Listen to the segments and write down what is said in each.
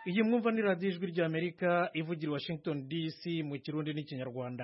iyi mwumva ni radiyo ijwi ry'amerika ivugira washington dc mu kirundi n'ikinyarwanda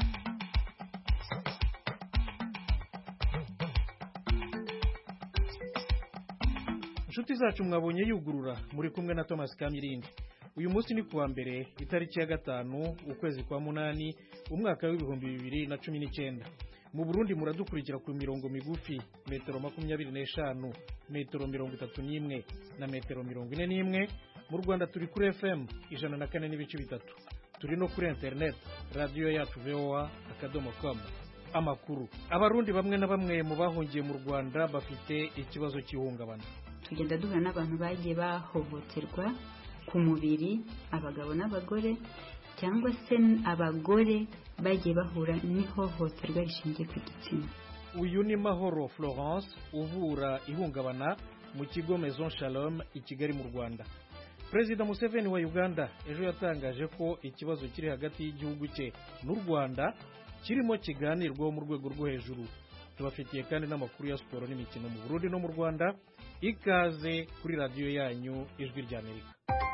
inshuti zacu mwabonye yugurura muri kumwe na thomas kamirindi uyu munsi ni kuwa mbere itariki ya gatanu ukwezi kwa munani umwaka w'ibihumbi bibiri na cumi n'icyenda mu burundi muradukurikira ku mirongo migufi metero makumyabiri n'eshanu metero mirongo itatu n'imwe na metero mirongo ine n'imwe mu rwanda turi kuri fm ijana na kane n'ibice bitatu turi no kuri interineti radiyo yacu voa akadomo com amakuru abarundi bamwe na bamwe mu bahungiye mu rwanda bafite ikibazo cy'ihungabana tugenda duhura n'abantu bagiye bahohoterwa ku mubiri abagabo n'abagore cyangwa se abagore bagiye bahura n'ihohoterwa rishingiye ku gitsina uyu ni mahoro florence uvura ihungabana mu kigo maison shalom i kigali mu rwanda perezida museveni wa uganda ejo yatangaje ko ikibazo kiri hagati y'igihugu cye n'u rwanda kirimo kiganirwaho mu rwego rwo hejuru tubafitiye kandi n'amakuru ya siporo n'imikino mu burundi no mu rwanda ikaze kuri radiyo yanyu ijwi ry'amerika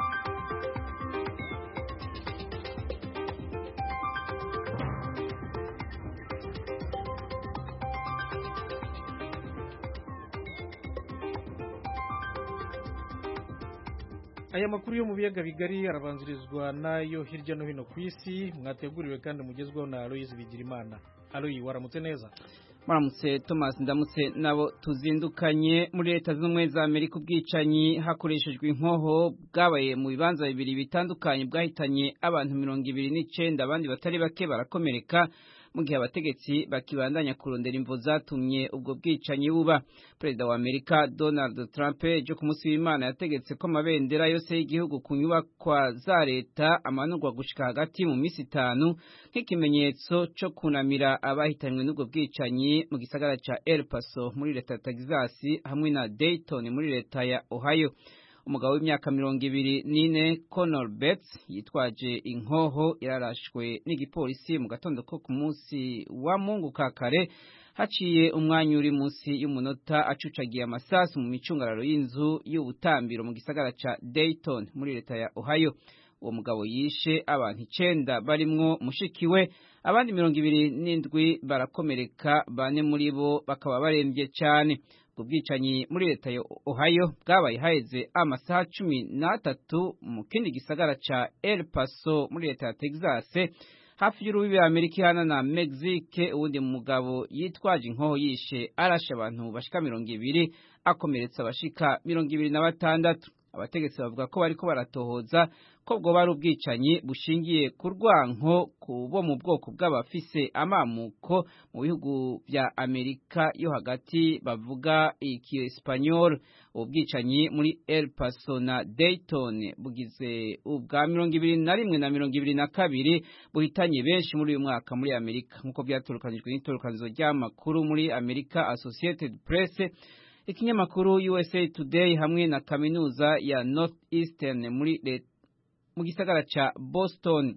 aya makuru yo mu biyaga bigari arabanzirizwa n'ayo hirya no hino ku isi mwateguriwe kandi mugezweho na aloyizi bigirimana aloyi waramutse neza Maramutse Thomas ndamutse nabo tuzindukanye muri leta z'ubumwe za Amerika ubwicanyi hakoreshejwe inkoho bwabaye mu bibanza bibiri bitandukanye bwahitanye abantu mirongo ibiri n'icenda abandi batari bake barakomereka mu gihe abategetsi bakibandanya kurondera imvo zatumye ubwo bwicanyi buba perezida wa Amerika Donald Trump ejo ku munsi w'Imana yategetse ko amabendera yose y'igihugu ku nyubakwa za leta amanurwa gushika hagati mu minsi itanu nk'ikimenyetso cyo kunamira abahitanywe n'ubwo bwicanyi mu gisagara ca El Paso muri leta ya Texas hamwe na Dayton muri leta ya Ohio umugabo w'imyaka mirongo ibiri n'ine Conor Betts yitwaje inkoho yararashwe n'igipolisi mu gatondo ko ku munsi wa mungu ka kare haciye umwanya uri munsi y'umunota acucagiye amasasu mu micungararo y'inzu y'ubutambiro mu gisagara ca Dayton muri leta ya Ohio uwo mugabo yishe abantu icenda barimwo mushikiwe abandi mirongo ibiri n'indwi barakomereka bane muri bo bakaba barembye cane ubwo bwicanyi muri leta ya Ohio bwabaye haheze amasaha cumi n'atatu mu kindi gisagara ca El Paso muri leta ya Texas hafi y'urubibi Amerika ihana na Mexique uwundi mugabo yitwaje inkoho yishe arashe abantu bashika mirongo ibiri akomeretsa abashika mirongo ibiri na batandatu abategetsi bavuga ko bariko baratohoza ko bwoba ari ubwicanyi bushingiye ku rwanko ku bo mu bwoko bw'abafise amamuko mu bihugu vya Amerika yo hagati bavuga ikiespanyol ubu bwicanyi muri El Paso na Dayton bugize ubwa mirongo ibiri na rimwe na mirongo ibiri na kabiri buhitanye benshi muri uyu mwaka muri Amerika nk'uko byaturukanijwe n'itorukanizo ry'amakuru muri Amerika Associated Press ikinyamakuru USA Today hamwe na kaminuza ya Northeastern muri mu gisagara ca Boston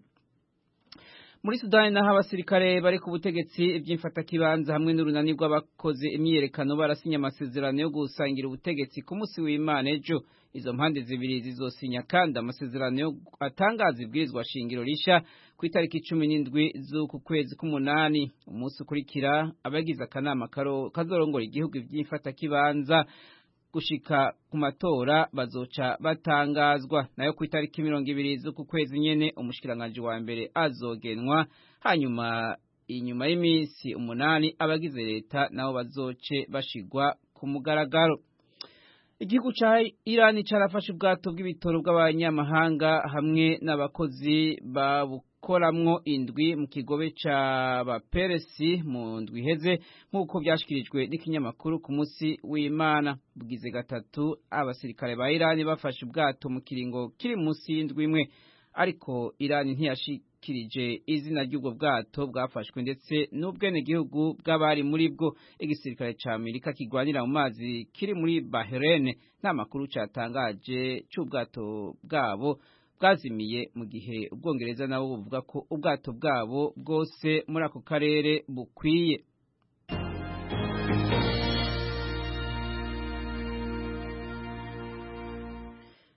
muri Sudani naho abasirikare bari ku butegetsi iby'imfatakibanza hamwe n'urunani rw'abakoze imyiyerekano barasinya amasezerano yo gusangira ubutegetsi ku munsi w'Imana ejo izo mpande zibiri zizosinya kandi amasezerano yo atangaza ibwirizwa shingiro risha ku itariki cumi n'indwi z'uku kwezi k'umunani umunsi ukurikira abagize akanama kazorongora igihugu iby'imfatakibanza gushika ku matora bazoca batangazwa nayo ku itariki mirongo ibiri z'uku kwezi nyene umushikiranganji wa mbere azogenwa hanyuma inyuma y'iminsi umunani abagize leta nabo bazoce bashigwa ku mugaragaro igihugu ca Irani carafashe ubwato bw'ibitoro bw'abanyamahanga hamwe n'abakozi babukoramwo indwi mu kigobe ca baperesi mu ndwi iheze nk'uko vyashikirijwe n'ikinyamakuru ku munsi w'Imana bugize gatatu abasirikare ba Irani bafashe ubwato mu kiringo kiri munsi y'indwi imwe ariko Irani ntiyashikirije izina ry'ubwo bwato bwafashwe ndetse n'ubwenegihugu bw'abari muri bwo igisirikare ca Amerika kigwanira mu mazi kiri muri Bahrain nta makuru catangaje c'ubwato bwabo bwazimiye mu gihe ubwongereza nabo buvuga ko ubwato bwabo bwose muri ako karere bukwiye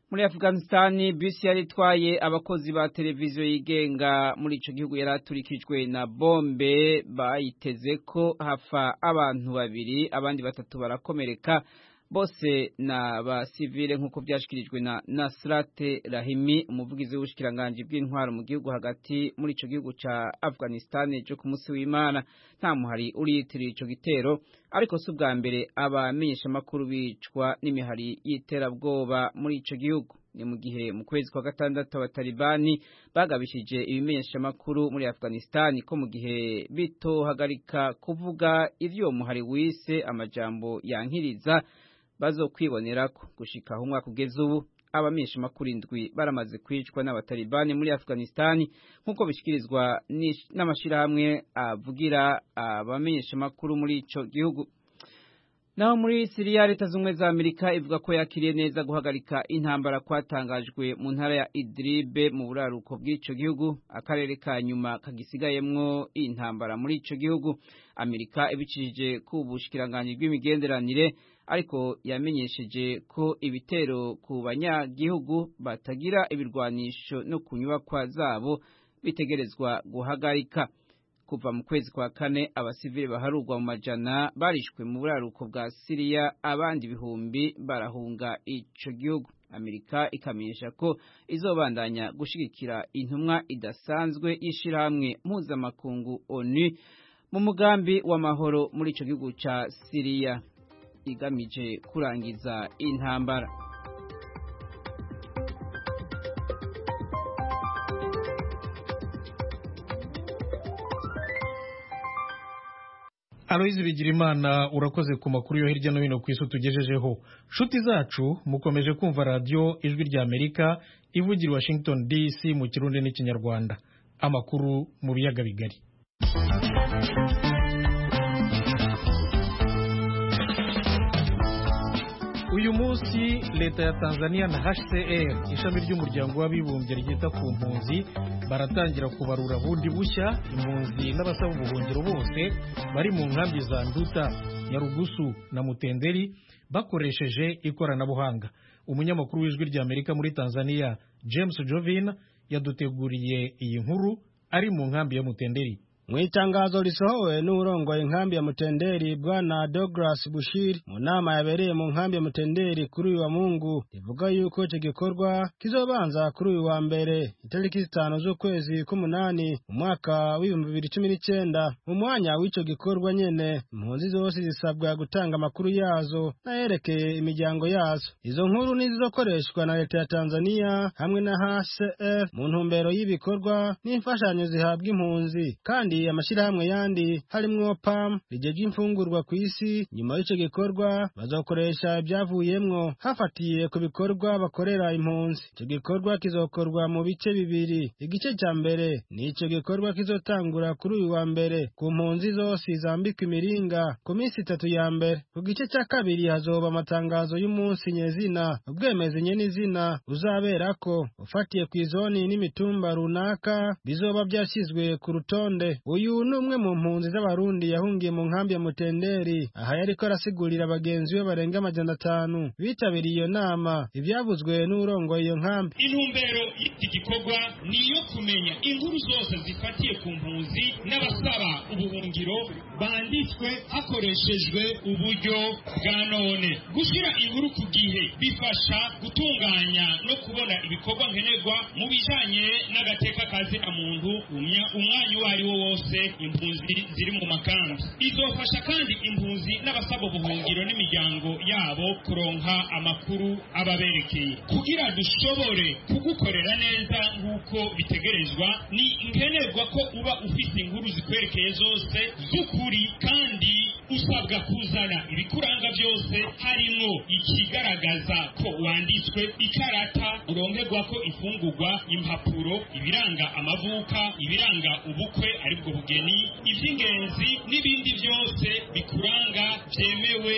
muri Afghanistan bisi yari itwaye abakozi ba televiziyo yigenga muri ico gihugu yaraturikijwe na bombe bayiteze ko hafa abantu babiri abandi batatu barakomereka bose na ba civile nk'uko byashikirijwe na Nasrat Rahimi umuvugizi w'ubushikiranganje bw'intwaro mu gihugu hagati muri ico gihugu ca Afghanistan cyo ku munsi w'Imana nta muhari uriyitirira ico gitero ariko si ubwa mbere abamenyesha makuru bicwa n'imihari y'iterabwoba muri ico gihugu ni mu gihe mu kwezi kwa gatandatu abatalibani bagabishije ibimenyesha makuru muri Afghanistan ko mu gihe bitohagarika kuvuga ivyo uwo muhari wise amajambo yankiriza bazokwibonera ko gushika aho umwaka ugeze ubu abamenyesha makuru indwi baramaze kwicwa n'abatalibani muri Afghanistan nk'uko bishikirizwa n'amashirahamwe avugira abamenyesha makuru muri ico gihugu naho muri Siriya leta z'ubumwe za Amerika ivuga ko yakiriye neza guhagarika intambara kwatangajwe mu ntara ya Idlib mu buraruko bw'ico gihugu akarere ka nyuma kagisigayemwo intambara muri ico gihugu Amerika ibicishije ku bushikiranganje bw'imigenderanire ariko yamenyesheje ko ibitero ku banyagihugu batagira ibirwanisho no ku nyubakwa zabo bitegerezwa guhagarika kuva mu kwezi kwa kane abasivili baharurwa mu majana barishwe mu buraruko bwa Siriya abandi ibihumbi barahunga ico gihugu Amerika ikamenyesha ko izobandanya gushigikira intumwa idasanzwe y'ishirahamwe mpuzamakungu ONU mu mugambi w'amahoro muri ico gihugu ca Siriya igamije kurangiza intambara Aloyizi Bigirimana urakoze ku makuru yo hirya no hino ku isi tugejejeho nshuti zacu mukomeje kumva radiyo ijwi rya Amerika ivugira Washington DC mu kirundi n'ikinyarwanda amakuru mu biyaga bigari uyu munsi leta ya Tanzania na HCR ishami ry'umuryango w'abibumbye ryita ku mpunzi baratangira kubarura bundi bushya impunzi n'abasaba ubuhungiro bose bari mu nkambi za Nduta Nyarugusu na Mutenderi bakoresheje ikoranabuhanga umunyamakuru w'ijwi rya Amerika muri Tanzania James Jovin yaduteguriye iyi nkuru ari mu nkambi ya Mutenderi mu itangazo risohowe n'urongoye inkambi ya mutenderi bwana Douglas Bushir mu nama yabereye mu nkambi ya mutenderi kuri uyu wa Mungu rivuga yuko icyo gikorwa kizobanza kuri uyu wa mbere itariki zitanu z'ukwezi k'umunani mu mwaka w'ibihumbi bibiri cumi n'icyenda mu mwanya w'icyo gikorwa nyene impunzi zose zisabwa gutanga amakuru yazo n'ayerekeye imiryango yazo izo nkuru nizizokoreshwa na leta ya Tanzania hamwe na HCR mu ntumbero y'ibikorwa n'imfashanyo zihabwa impunzi kandi amashyirahamwe yandi harimwo PAM rijeje imfungurwa ku isi nyuma y'icyo gikorwa bazokoresha ibyavuyemwo hafatiye ku bikorwa bakorera impunzi icyo gikorwa kizokorwa mu bice bibiri igice cya mbere ni icyo gikorwa kizotangura kuri uyu wa mbere ku mpunzi zose zambikwa imiringa ku minsi itatu ya mbere ku gice cya kabiri hazoba amatangazo y'umunsi nyezina ubwemezi nyenizina uzaberako ufatiye ku izoni n'imitumba runaka bizoba byashyizwe ku rutonde uyu ni umwe mu mpunzi z'abarundi yahungiye mu nkambi ya mutenderi aha yariko arasigurira bagenzi be barenga amajana atanu bitabiriye iyo nama ivyavuzwe n'urongoye iyo nkambi intumbero y'iki gikorwa ni iyo kumenya inkuru zose zifatiye ku mpunzi n'abasaba ubuhungiro banditswe hakoreshejwe uburyo bwa none gushyira inkuru ku gihe bifasha gutunganya no kubona ibikorwa nkenerwa mu bijanye n'agateka kazina muntu umwanya uwo ari wo wose impunzi ziri mu makambi izofasha kandi impunzi n'abasaba ubuhungiro n'imiryango yabo kuronka amakuru ababerekeye kugira dushobore kugukorera neza nk'uko bitegerezwa ni nkenerwa ko uba ufite inkuru zikwerekeye zose z'ukuri kandi usabwa kuzana ibikuranga byose harimo ikigaragaza ko wanditswe ikarata urongerwa ko ifungurwa impapuro ibiranga amavuka ibiranga ubukwe aribwo bugeni iby'ingenzi n'ibindi byose bikuranga byemewe n'amategeko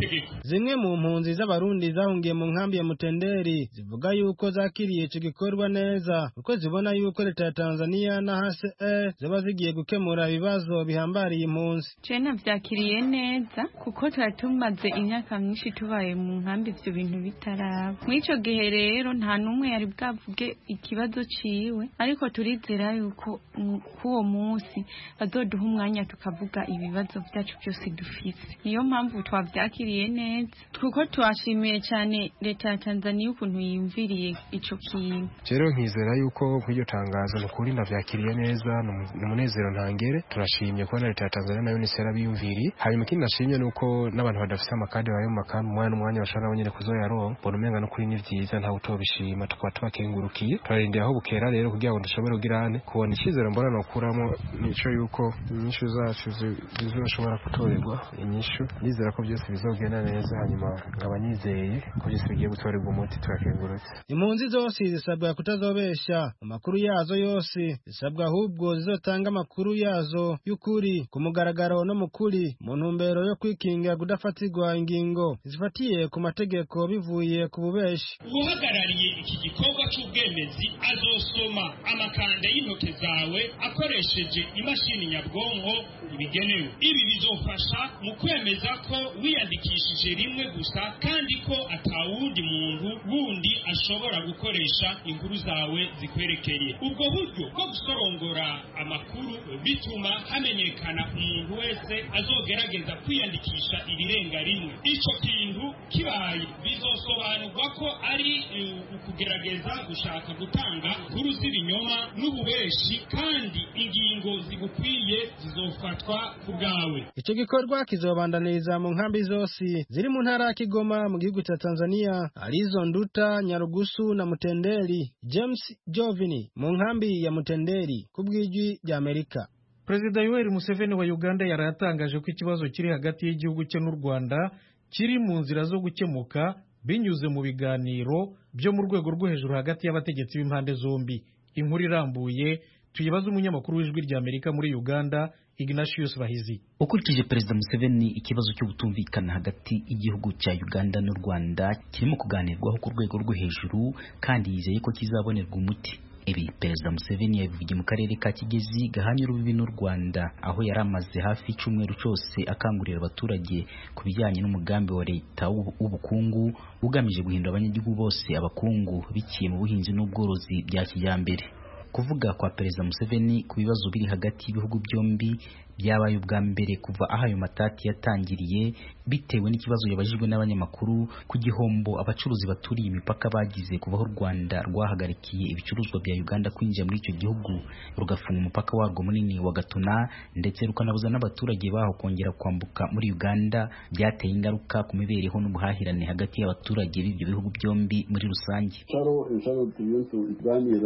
n'amategeko zimwe mu mpunzi z'abarundi zahungiye mu nkambi ya mutenderi zivuga yuko zakiriye ico gikorwa neza kuko zibona yuko leta ya tanzania na hcr ziba zigiye gukemura ibibazo bihambariye impunzi je navyakiriye neza kuko twari tumaze imyaka myinshi tubaye mu nkambi ivyo bintu bitaraba mw'ico gihe rero nta n'umwe yari bwavuge ikibazo ciwe ariko turizera yuko k'uwo munsi bazoduha umwanya tukavuga ibibazo vyacu vyose dufise niyo mpamvu twavyakiriye neza kuko twashimiye cyane leta ya tanzania ukuntu yiyumviriye ico kintu rero nkizera yuko kw'iryo tangazo ni ukuri ndavyakiriye neza ni umunezero ntangere turashimye kubona leta ya tanzania nayo nise yarabiyumviriye hanyuma ikindi nashimye ni uko n'abantu badafise amakadi bari mu makambi umwanya n'umwanya bashobora nabo nyene kuzoyaronka mbona umenga no kuri ni vyiza ntawe utobishima tukaba tubakengurukiye turarindira aho bukera rero kugira ngo dushobore kugirane kubona icizere mbona nokuramo nico yuko inyishu zacu zizoshobora gutorerwa inyishu nizera ko byose bizogenda neza hanyuma nkaba nizeye ko byose bigiye gutorerwa umuti turakengurutse impunzi zose zisabwa kutazobesha amakuru yazo yose zisabwa ahubwo zizotanga amakuru yazo y'ukuri ku mugaragaro no mu kuri mu ntumbero yo kwikinga kudafatirwa ingingo zifatiye ku mategeko bivuye ku bubeshi uhagarariye iki gikorwa cy'ubwemezi azosoma amakanda y'intoke zawe akoresheje imashini nyabwonko ibigenewe ibi bizofasha mu kwemeza ko wiyandikishije rimwe gusa kandi ko atawundi muntu wundi ashobora gukoresha inkuru zawe zikwerekeye ubwo buryo bwo gusorongora amakuru bituma hamenyekana umuntu wese azogerageza kwiyandikisha ibirenga rimwe icyo kintu kibaye bizosobanurwa ko ari ukugerageza gushaka gutanga inkuru z'ibinyoma n'ububeshi kandi ingingo zigukwiye zizofatwa ku bwawe icyo gikorwa kizobandaniriza mu nkambi zose ziri mu ntara ya kigoma mu gihugu cya tanzania arizo nduta nyarugusu na mutenderi james jovini mu nkambi ya mutenderi ku bw'ijwi rya amerika perezida yoweri museveni wa uganda yari yatangaje ko ikibazo kiri hagati y'igihugu cye n'u rwanda kiri mu nzira zo gukemuka binyuze mu biganiro byo mu rwego rwo hejuru hagati y'abategetsi b'impande zombi inkuru irambuye tuyibaze umunyamakuru w'ijwi rya amerika muri uganda ignatius bahizi ukurikije perezida museveni ikibazo cyo gutumvikana hagati y'igihugu cya uganda n'u rwanda kirimo kuganirwaho ku rwego rwo hejuru kandi yizeye ko kizabonerwa umuti ibi perezida museveni yabivugiye mu karere ka kigezi gahanye urubibi n'u rwanda aho yari amaze hafi icyumweru cyose akangurira abaturage ku bijyanye n'umugambi wa leta w'ubukungu ugamije guhindura abanyagihugu bose abakungu biciye mu buhinzi n'ubworozi bya kijyambere kuvuga kwa perezida museveni ku bibazo biri hagati y'ibihugu byombi byabaye ubwa mbere kuva aho ayo matati yatangiriye bitewe n'ikibazo yabajijwe n'abanyamakuru ku gihombo abacuruzi baturiye imipaka bagize kuva aho u Rwanda rwahagarikiye ibicuruzwa bya Uganda kwinjira muri icyo gihugu rugafunga umupaka warwo munini wa Gatuna ndetse rukanabuza n'abaturage baho kongera kwambuka muri Uganda byateye ingaruka ku mibereho n'ubuhahirane hagati y'abaturage b'ibyo bihugu byombi muri rusange Charo insharo tuyentu iganira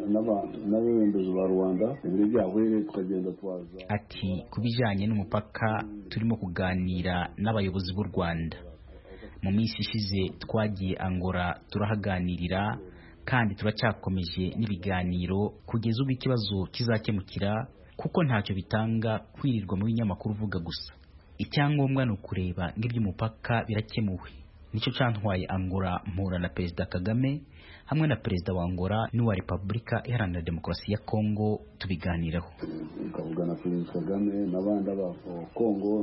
n'abayobozi ba Rwanda ibiro byahuye tukagenda twaza ati ku bijyanye n'umupaka turimo kuganira n'abayobozi b'u Rwanda mu minsi ishize twagiye Angola turahaganirira kandi turacyakomeje n'ibiganiro kugeza ubwo ikibazo kizakemukira kuko ntacyo bitanga kwirirwa mu binyamakuru uvuga gusa icyangombwa ni ukureba ng'iby'umupaka birakemuwe nicyo cyantwaye Angola mpura na Perezida Kagame hamwe na perezida wa Angola n'uwa Repubulika Iharanira Demokarasi ya Kongo tubiganiraho ukavuga na perezida Kagame n'abandi aba Kongo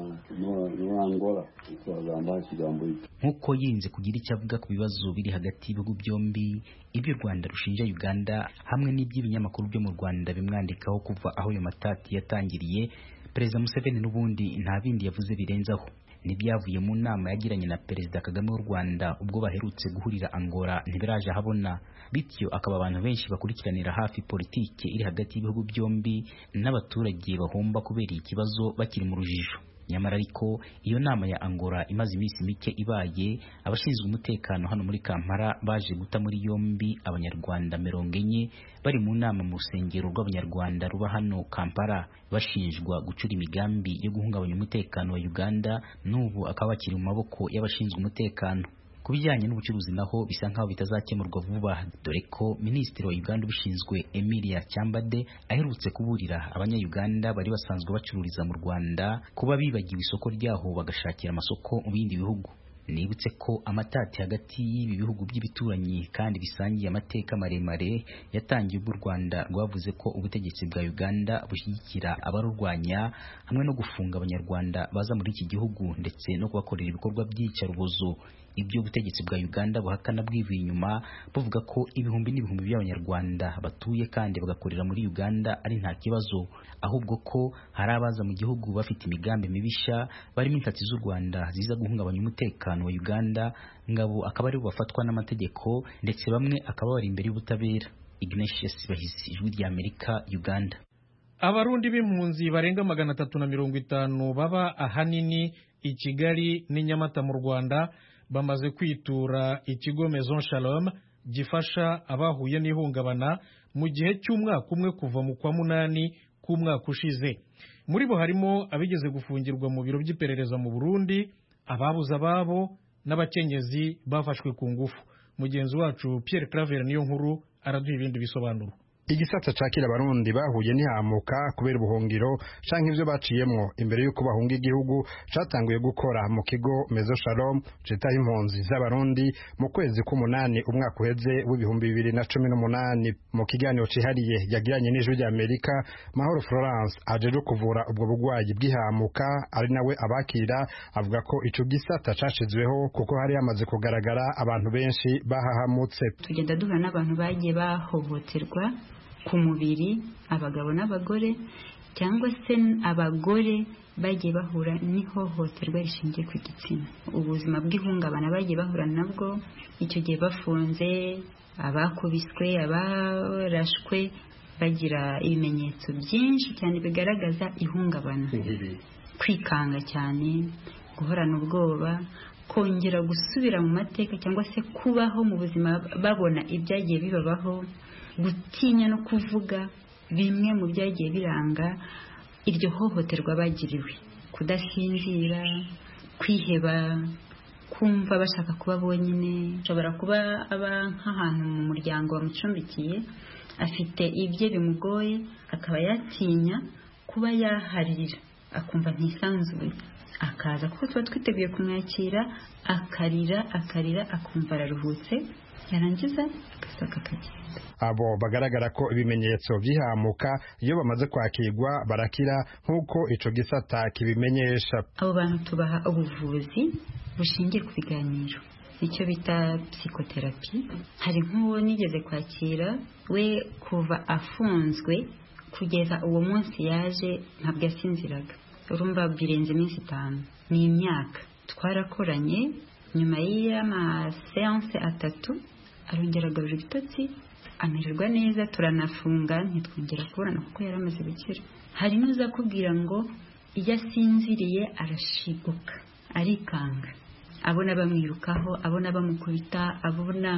n'uwa Angola twagamba ikigambo nk'uko yinze kugira icyo avuga ku bibazo biri hagati y'ibihugu byombi ibyo u Rwanda rushinja Uganda hamwe n'iby'ibinyamakuru byo mu Rwanda bimwandikaho kuva aho ayo matati yatangiriye perezida Museveni n'ubundi nta bindi yavuze birenzaho n'ibyavuye mu nama yagiranye na perezida Kagame w'u Rwanda ubwo baherutse guhurira Angola ntibiraje ahabona bityo akaba abantu benshi bakurikiranira hafi politike iri hagati y'ibihugu byombi n'abaturage bahomba kubera ikibazo bakiri mu rujijo nyamara ariko iyo nama ya Angola imaze iminsi mike ibaye abashinzwe umutekano hano muri Kampala baje guta muri yombi abanyarwanda mirongo enye bari mu nama mu rusengero rw'abanyarwanda ruba hano Kampala bashinjwa gucura imigambi yo guhungabanya umutekano wa Uganda n'ubu akaba bakiri mu maboko y'abashinzwe umutekano ku bijyanye n'ubucuruzi naho bisa nk'aho bitazakemurwa vuba dore ko minisitiri wa uganda ubishinzwe emilia cyambade aherutse kuburira abanyayuganda bari basanzwe bacururiza mu rwanda kuba bibagiwe isoko ryaho bagashakira amasoko mu bindi bihugu nibutse ko amatati hagati y'ibi bihugu by'ibituranyi kandi bisangiye amateka maremare yatangiye ubwo u Rwanda rwavuze ko ubutegetsi bwa Uganda bushyigikira abarurwanya hamwe no gufunga abanyarwanda baza muri iki gihugu ndetse no kubakorera ibikorwa by'iyicarubozo ibyo ubutegetsi bwa Uganda buhakana bwivuye inyuma buvuga ko ibihumbi n'ibihumbi by'abanyarwanda batuye kandi bagakorera muri Uganda ari nta kibazo ahubwo ko hari abaza mu gihugu bafite imigambi mibisha barimo intati z'u Rwanda ziza guhungabanya umutekano wa Uganda ngabo akaba ari bafatwa n'amategeko ndetse bamwe akaba bari imbere y'ubutabera Ignatius Bahizi ijwi rya Amerika Uganda abarundi b'impunzi barenga magana atatu na mirongo itanu baba ahanini i Kigali n'i Nyamata mu Rwanda bamaze kwitura ikigo Maison Shalom gifasha abahuye n'ihungabana mu gihe cy'umwaka umwe kuva mu kwa munani k'umwaka ushize muri bo harimo abigeze gufungirwa mu biro by'iperereza mu Burundi ababuze ababo n'abakenyezi bafashwe ku ngufu mugenzi wacu Pierre Claver niyo nkuru araduha ibindi bisobanuro igisata cakira abarundi bahuye ntihamuka kubera ubuhungiro canke ivyo baciyemwo imbere y'uko bahunga igihugu catanguye gukora mu kigo Mezo Shalom citaho impunzi z'abarundi mu kwezi k'umunani umwaka uheze w'ibihumbi bibiri na cumi n'umunani mu kiganiro cihariye yagiranye n'ijwi rya Amerika Mahoro Florence ajeje kuvura ubwo bugwayi bw'ihamuka ari nawe abakira avuga ko ico gisata cashizweho kuko hari hamaze kugaragara abantu benshi bahahamutse tugenda duhura n'abantu bagiye bahohoterwa ku mubiri abagabo n'abagore cyangwa se abagore bagiye bahura n'ihohoterwa rishingiye ku gitsina ubuzima bw'ihungabana bagiye bahura nabwo icyo gihe bafunze abakubiswe abarashwe bagira ibimenyetso byinshi cyane bigaragaza ihungabana kwikanga cyane guhorana ubwoba kongera gusubira mu mateka cyangwa se kubaho mu buzima babona ibyagiye bibabaho gutinya no kuvuga bimwe mu byagiye biranga iryo hohoterwa bagiriwe kudasinzira kwiheba kumva bashaka kuba bonyine ashobora kuba aba nk'ahantu mu muryango bamucumbikiye afite ibye bimugoye akaba yatinya kuba yaharira akumva ntisanzuye akaza kuko tuba twiteguye kumwakira akarira akarira akumva araruhutse yarangiza agasohoka akagenda abo bagaragara ko ibimenyetso by'ihamuka iyo bamaze kwakirwa barakira nk'uko ico gisata kibimenyesha abo bantu tubaha ubuvuzi bushingiye ku biganiro icyo bita psikoterapi hari nk'uwo nigeze kwakira we kuva afunzwe kugeza uwo munsi yaje ntabwo yasinziraga urumva birenze iminsi itanu ni imyaka twarakoranye nyuma y'amaseanse atatu arongera agarura ibitotsi amererwa neza turanafunga ntitwongera kubonana kuko yari amaze gukira hari n'uza kubwira ngo iyo asinziriye arashiguka arikanga abona bamwirukaho abona bamukubita abona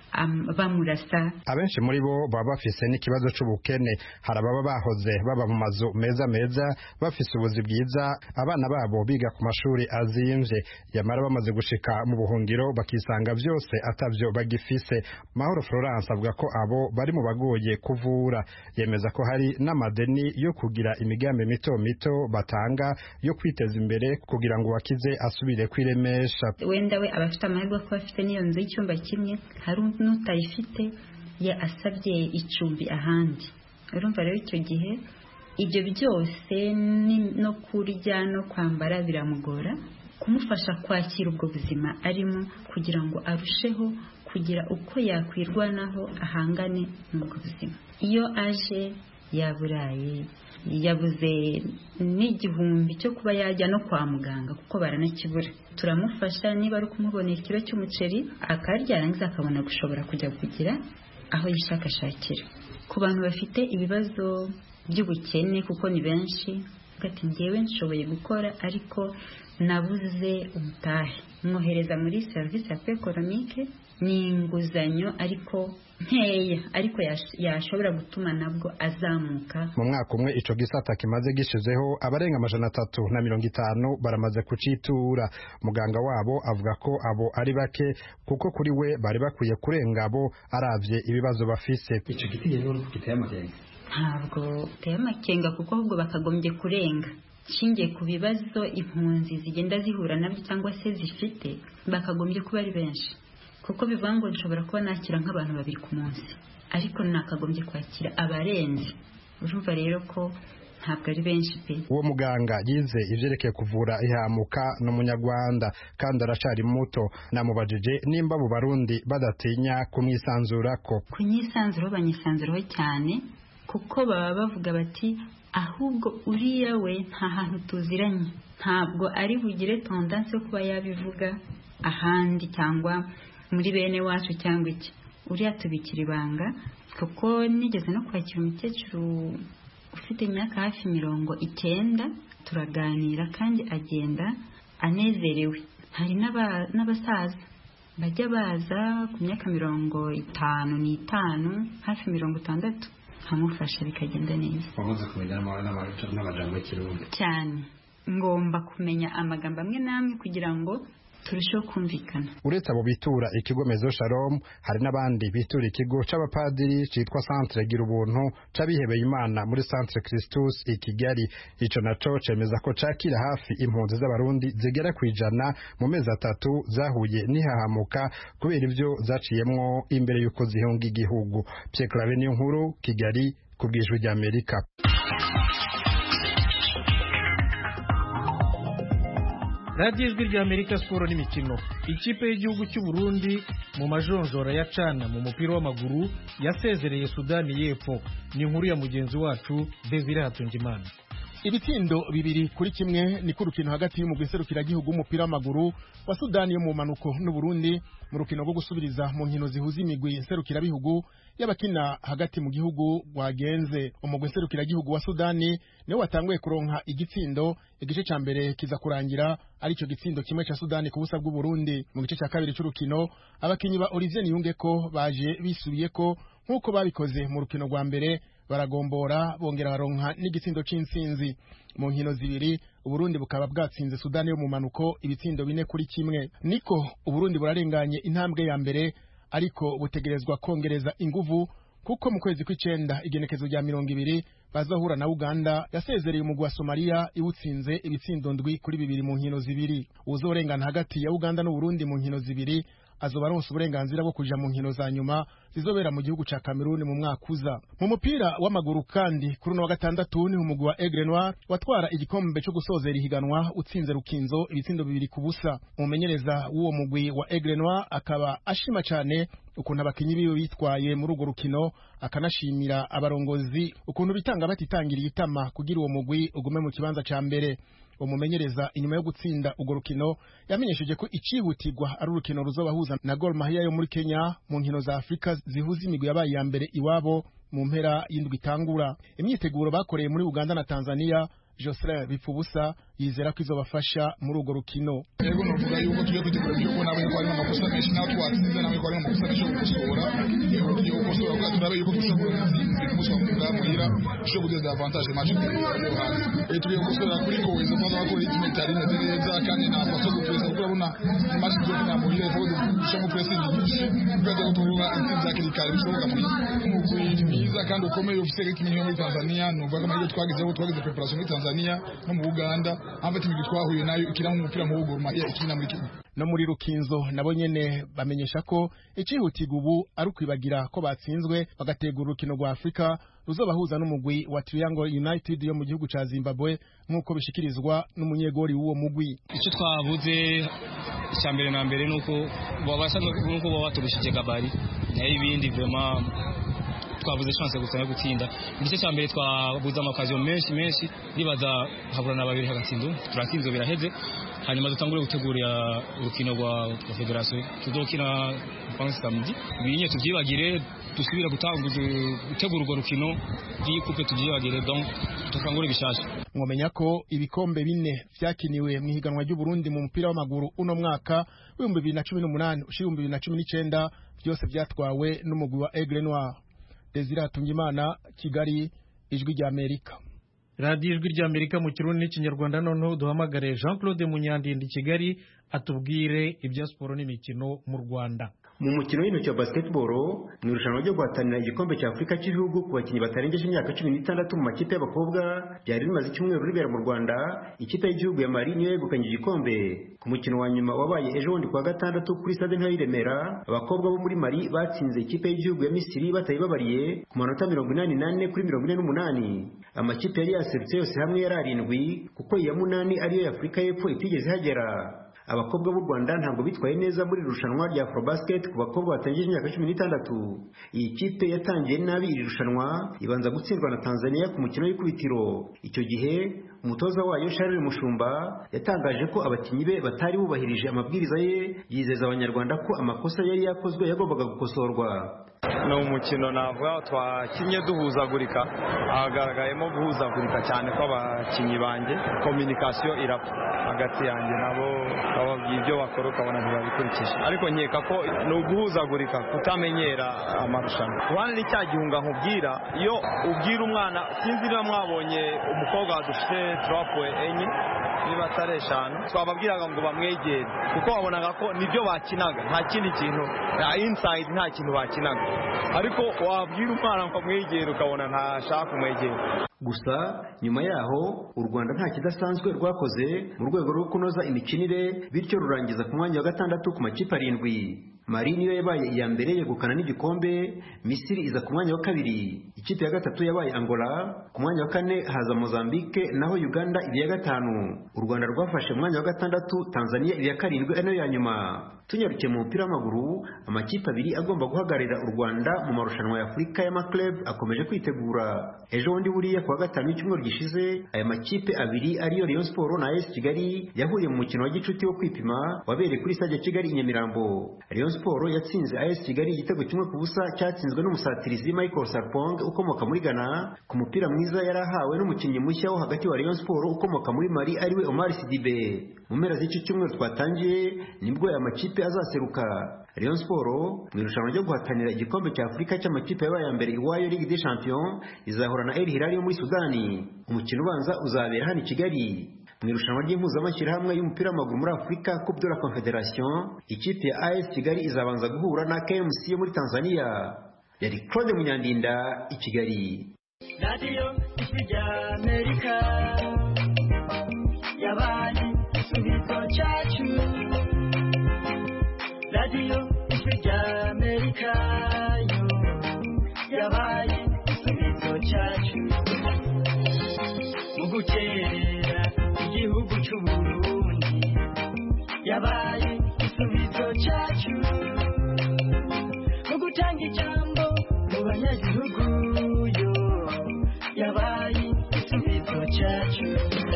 bamurasa abenshi muri bo baba bafise n'ikibazo c'ubukene hari ababa bahoze baba mu mazu meza meza bafise ubuzi bwiza abana babo biga ku mashuri azimvye yamara bamaze gushika mu buhungiro bakisanga vyose atavyo bagifise mahoro florence avuga ko abo bari mu bagoye kuvura yemeza ko hari n'amadeni yo kugira imigambi mito mito batanga yo kwiteza imbere kugira ngo wakize asubire kwiremesha wenda we abafite amahirwe kuba afite n'iyo nzu y'icyumba kimwe hari n'utayifite ya asabye icumbi ahandi urumva rero icyo gihe ibyo byose no kurya no kwambara biramugora kumufasha kwakira ubwo buzima arimo kugira ngo arusheho kugira uko yakwirwanaho ahangane n'ubwo buzima iyo aje yaburaye yabuze n'igihumbi cyo kuba yajya no kwa muganga kuko baranakibura turamufasha niba ari ukumubonera ikiro cy'umuceri akarya yarangiza akabona gushobora kujya kugira aho yishakashakira ku bantu bafite ibibazo by'ubukene kuko ni benshi ati ngewe nshoboye gukora ariko nabuze umutahe mwohereza muri serivisi ya ekonomike ni inguzanyo ariko nkeya ariko yashobora gutuma nabwo azamuka mu mwaka umwe ico gisata kimaze gishizeho abarenga amajana atatu na mirongo itanu baramaze kucitura muganga wabo avuga ko abo ari bake kuko kuri we bari bakwiye kurenga abo aravye ibibazo bafise ico giti rero giteye amakenga ntabwo giteye amakenga kuko ahubwo bakagombye kurenga nshingiye ku bibazo impunzi zigenda zihura nabyo cyangwa se zifite bakagombye kuba ari benshi kuko bivuga ngo nshobora kuba nakira nk'abantu babiri ku munsi ariko nakagombye kwakira abarenze urumva rero ko ntabwo ari benshi pe uwo muganga yize ivyerekeye kuvura ihamuka n'umunyarwanda kandi aracari muto namubajije nimba mu barundi badatinya kumwisanzurako kunyisanzuraho banyisanzuraho cyane kuko baba bavuga bati ahubwo uriya we nta hantu tuziranye ntabwo ari bugire tondanse yo kuba yabivuga ahandi cyangwa muri bene wacu cyangwa iki uriya tubikira ibanga kuko nigeze no kwakira umukecuru ufite imyaka hafi mirongo icyenda turaganira kandi agenda anezerewe hari n'abasaza bajya baza ku myaka mirongo itanu n'itanu hafi mirongo itandatu nkamufasha bikagenda neza wamaze kumenya n'amajambo y'ikirundi cyane ngomba kumenya amagambo amwe n'amwe kugira ngo turusheho kumvikana uretse abo bitura ikigo mezo shalom hari n'abandi bitura ikigo c'abapadiri citwa centre gira ubuntu c'abihebeye imana muri centre christus i kigali ico naco cemeza ko cakira hafi impunzi z'abarundi zigera kwijana mu mezi atatu zahuye n'ihahamuka kubera ivyo zaciyemwo imbere y'uko zihunga igihugu pierre clave niyo nkuru kigali ku bwijwi ry'amerika radiyo ijwi rya amerika siporo n'imikino ikipe y'igihugu cy'u Burundi mu majonjora ya cana mu mupira w'amaguru yasezereye sudani y'epfo ni inkuru ya mugenzi wacu desire hatungimana ibitsindo bibiri kuri kimwe ni urukino hagati y'umugwi serukiragihugu w'umupira w'amaguru wa sudani yo mu manuko n'uburundi mu rukino rwo gusubiriza mu nkino zihuza imigwi serukirabihugu y'abakina hagati mu gihugu rwagenze umugwi serukiragihugu wa sudani niwe watanguye kuronka igitsindo igice cya mbere kiza kurangira aricyo gitsindo kimwe cya sudani ku busa bw'uburundi mu gice cya kabiri cy'urukino abakinnyi ba olivier niyunge ko baje bisubiye ko nk'uko babikoze mu rukino rwa mbere baragombora bongera baronka n'igitsindo c'intsinzi mu nkino zibiri uburundi bukaba bwatsinze sudani yo mu manuko ibitsindo bine kuri kimwe niko uburundi burarenganye intambwe ya mbere ariko butegerezwa kongereza inguvu kuko mu kwezi kw'icenda igenekezo rya mirongo ibiri bazahura na uganda yasezereye umugwi wa somaliya iwutsinze ibitsindo ndwi kuri bibiri mu nkino zibiri uzorengana hagati ya uganda n'uburundi mu nkino zibiri azoba aronse uburenganzira bwo kuja mu nkino za nyuma zizobera mu gihugu ca Cameroon mu mwaka uza mu mupira w'amaguru kandi kuri uno wa gatandatu ni umugwi wa Aigle Noir watwara igikombe cyo gusozera ihiganwa utsinze Rukinzo ibitsindo bibiri ku busa umumenyereza w'uwo mugwi wa Aigle Noir akaba ashima cyane ukuntu abakinyi biwe bitwaye muri urwo rukino akanashimira abarongozi ukuntu bitanga batitangiriye itama kugira uwo mugwi ugume mu kibanza ca mbere umumenyereza inyuma yo gutsinda urwo rukino yamenyesheje ko icihutirwa ari urukino ruzobahuza na Gor Mahia yo muri Kenya mu nkino za Afurika zihuza imigwi yabaye iya mbere iwabo mu mpera y'indwi itangura imyiteguro bakoreye muri Uganda na Tanzania Jocelyn Bipfubusa yizera ko izobafasha muri urwo rukino yego novuga yuko tugiye kwitegura ibyo kubona ko harimo amakosa menshi naho twatsinze nawe ko harimo amakosa menshi yo gukosora yego tugiye gukosora kugira turabe yuko dushobora gutsinda ku munsi wa muganga muhira dushobora guteza avantage match yo hanze tugiye gukosora kuri ko izo mpamvu bakora itime itari imeze neza kandi nta paso gupresa kuko urabona match zo kunya muhira ivuga dushobora gupressing nyinshi kugira ngo tuvuga intsinzi hakiri kare bishoboka muhira umugwi mwiza kandi ukomeye ufite ikimenyero muri Tanzania nuvuga ko amahirwe twagizeho twagize preparation muri Tanzania no mu Uganda amva timigi twahuye nayo ikina umupira mu Gor Mahia ikina muri Kenya no muri Rukinzo nabo nyene bamenyesha ko icihutirwa ubu ari ukwibagira ko batsinzwe bagategura urukino rwa Afrika ruzobahuza n'umugwi wa Triangle United yo mu gihugu ca Zimbabwe nk'uko bishikirizwa n'umunyegori w'uwo mugwi icyo twabuze icya mbere na mbere nuko babasha nuko baba baturushije gabari nayo ibindi vraiment twabuze chance gusa yo gutsinda igice cya mbere twabuze amakaziyo menshi menshi nibaza haburana babiri hagatsinda turatsinze biraheze hanyuma dutangure gutegura urukino rwa federasiyo tuzokina pansi samedi ibinye tubyibagire dusubira gutegura urwo rukino ry'ikupe tubyibagire donc dutangure bishasha mwamenya ko ibikombe bine vyakiniwe mu ihiganwa ry'uburundi mu mupira w'amaguru uno mwaka w'ibihumbi bibiri na cumi n'umunani ushira ibihumbi bibiri na cumi n'icenda byose vyatwawe n'umugwi wa aigle noir desire hatungimana kigali ijwi rya amerika radiyo ijwi rya amerika mu kirundi n'ikinyarwanda noneho duhamagare jean claude munyandindi kigali atubwire ibya siporo n'imikino mu rwanda mu mukino w'intoki wa basketball mu irushanwa ryo guhatanira igikombe cya afurika cy'ibihugu ku bakinnyi batarengeje imyaka cumi n'itandatu mu makipe y'abakobwa byari bimaze icyumweru ribera mu rwanda ikipe y'igihugu ya mari niyo yegukanye igikombe ku mukino wa nyuma wabaye ejo bundi kuwa gatandatu kuri stade ntoya y'iremera abakobwa bo muri mari batsinze ikipe y'igihugu ya misiri batayibabariye ku manota mirongo inani n'ane kuri mirongo ine n'umunani amakipe yari yaserutse yose hamwe yari arindwi kuko iya munani ariyo y'afurika y'epfo itigeze ihagera abakobwa b'u rwanda ntabwo bitwaye neza muri irushanwa rya afrobasket ku bakobwa batangije imyaka cumi n'itandatu iyi kipe yatangiye nabi iri rushanwa ibanza gutsindwa na tanzania ku mukino w'ikubitiro icyo gihe umutoza wayo charles mushumba yatangaje ko abakinnyi be batari bubahirije amabwiriza ye yizeza abanyarwanda ko amakosa yari yakozwe yagombaga gukosorwa ni umukino navuga twakinnye duhuzagurika hagaragayemo guhuzagurika cyane kw'abakinnyi banjye kominikasiyo irapfa hagati yanjye nabo bababwiye ibyo bakora ukabona ntibabikurikije ariko nkeka ko ni uguhuzagurika kutamenyera amarushanwa ruhande ni cya gihunga nkubwira iyo ubwira umwana sinzi niba mwabonye umukobwa dufite turapuwe enye niba atari eshanu twababwiraga ngo bamwegere kuko wabonaga ko nibyo bakinaga nta kindi kintu nta insayidi nta kintu bakinaga ariko wabwira umwana ngo amwegere ukabona ntashaka kumwegera gusa nyuma yaho u rwanda nta kidasanzwe rwakoze mu rwego rwo kunoza imikinire bityo rurangiza ku mwanya wa gatandatu ku makipe arindwi mari niyo yabaye iya mbere yegukana n'igikombe misiri iza ku mwanya wa kabiri ikipe ya gatatu yabaye angola ku mwanya wa kane haza mozambique naho uganda iba iya gatanu u rwanda rwafashe umwanya wa gatandatu tanzania iba iya karindwi ari nayo ya nyuma tunyarukiye mu mupira w'amaguru amakipe abiri agomba guhagararira u rwanda mu marushanwa ya afurika y'amaklub akomeje kwitegura ejo bundi buriya kuwa gatanu w'icyumweru gishize aya makipe abiri ariyo rayon sport na as kigali yahuriye mu mukino wa gicuti wo kwipima wabereye kuri stade ya kigali i nyamirambo rayon sport yatsinze as kigali igitego kimwe ku busa cyatsinzwe n'umusatirizi michael sarpong ukomoka muri ghana ku mupira mwiza yari ahawe n'umukinnyi mushya wo hagati wa rayon sport ukomoka muri mali ariwe omar sidibe mu mpera z'iki cyumweru twatangiye nibwo aya makipe azaseruka Rayon Sport mu irushanwa ryo guhatanira igikombe cya Afurika cy'amakipe yabaye ya mbere iwayo Ligue des Champions izahura na El Hilal yo muri Sudani umukino ubanza uzabera hano i Kigali mu irushanwa ry'impuzamashyirahamwe y'umupira w'amaguru muri Afurika Coupe de la Confederation ikipe ya AS Kigali izabanza guhura na KMC yo muri Tanzania yari Claude Munyandinda i Kigali radiyo ijwi rya amerika yabaye igisubizo cyacu radiyo ijwi rya amerika yo yabaye igisubizo cyacu mu gukerera igihugu cy'u burundi yabaye igisubizo cyacu mu gutanga ijambo mu banyagihugu yo yabaye igisubizo cyacu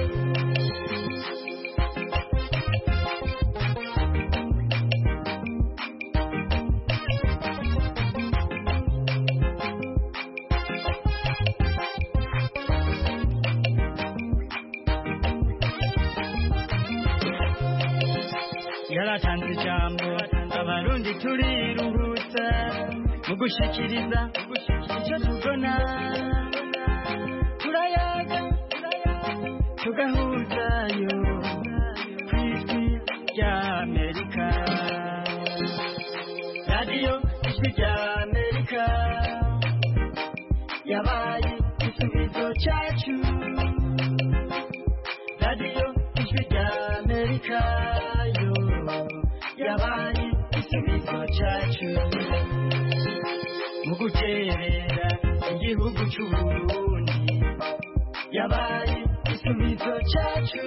yaratanze ijambo abarundi turiruhutsa mu gushikiriza icyo tubona turayaga tugahuzayo ku ijwi rya amerika radiyo ijwi rya amerika yabaye igisubizo cyacu radiyo ijwi rya amerika yo yabaye igisubizo cyacu mu guterera igihugu cy'u Burundi yabaye igisubizo cyacu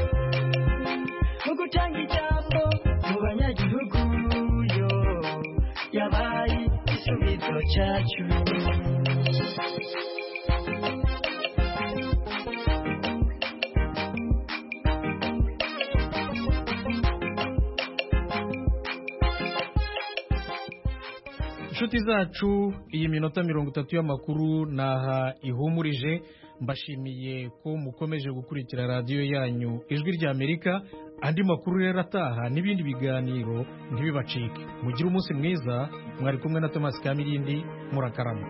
mu gutanga ijambo mu banyagihugu yo yabaye igisubizo cyacu inshuti zacu iyi minota mirongo itatu y'amakuru naha ihumurije mbashimiye ko mukomeje gukurikira radiyo yanyu ijwi ry'amerika andi makuru rero ataha n'ibindi biganiro ntibibacike mugire umunsi mwiza mwari kumwe na tomasi kamirindi murakarama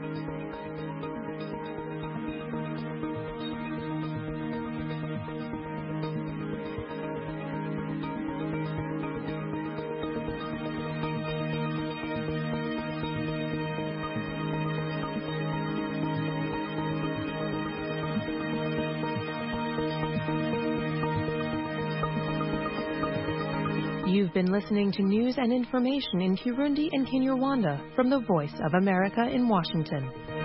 You've been listening to news and information in Kirundi and Kinyarwanda from the Voice of America in Washington.